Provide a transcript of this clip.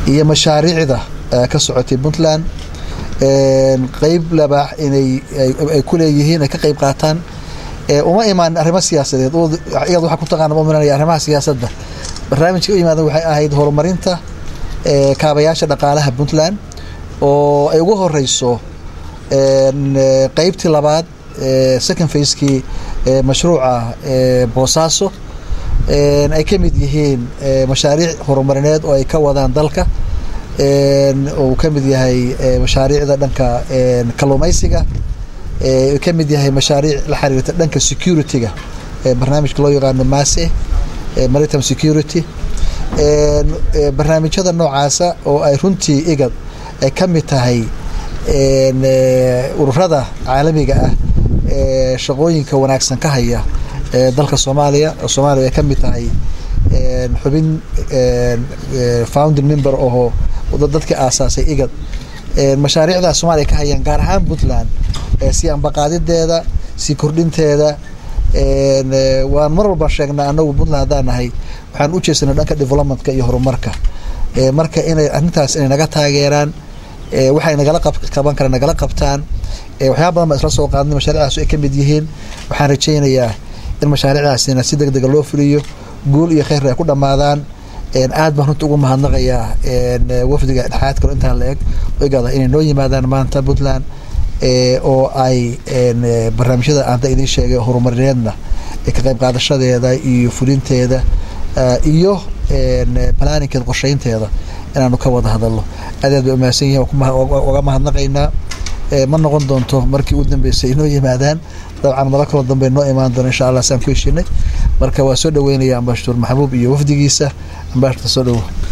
iyo mashaariicda ka socotay puntland qeyb labaax inay ay ku leeyihiin ay ka qeyb qaataan uma imaanin arrimo siyaasadeed iyad waxaa ku taqaana uminanaya arrimaha siyaasadda barnaamijka u yimaada waxay ahayd horumarinta kaabayaasha dhaqaalaha puntland oo ay ugu horeyso qeybtii labaad second facekii mashruuca boosaaso ay ka mid yihiin mashaariic horumarineed oo ay ka wadaan dalka uu ka mid yahay mashaariicda dhanka kalluumaysiga ka mid yahay mashaariic la xiriirta dhanka security-ga barnaamijka loo yaqaano mase maritime security barnaamijyada noocaasa oo ay runtii igad ay ka mid tahay ururada caalamiga ah ee shaqooyinka wanaagsan ka haya dalka soomaaliya oo soomaaliya ay ka mid tahay xubin founding member oo dadka aasaasay igad mashaariicdaa soomaaliya ka hayaan gaar ahaan puntland si ambaqaadideeda si kordhinteeda waan mar walba sheegnaa anagu puntland haddaan nahay waxaan u jeesanay dhanka developmentka iyo horumarka marka inay arrintaas inay naga taageeraan waxay nagala qaban karaan nagala qabtaan waxyaaba badan baan isla soo qaadnay mashaariicdaas ay ka mid yihiin waxaan rajaynayaa in mashaariicdaasina si deg dega loo fuliyo guul iyo kheyr ay ku dhammaadaan aad baan runta ugu mahadnaqayaa wafdiga dhexaad kalo intaan la eg igada inay noo yimaadaan maanta puntland oo ay barnaamijyada aanta idiin sheegay horumarineedna ka qayb qaadashadeeda iyo fulinteeda iyo planninkeeda qorsheynteeda inaanu ka wada hadalno aad aad bay umahadsan yihin uga mahadnaqaynaa ma noqon doonto markii u dambeysay inoo yimaadaan dabcan maro kaloo dambe noo imaan doono insha allah saan ku heshinay marka waa soo dhaweynaya ambashaduur maxbuub iyo wafdigiisa ambashador soo dhowo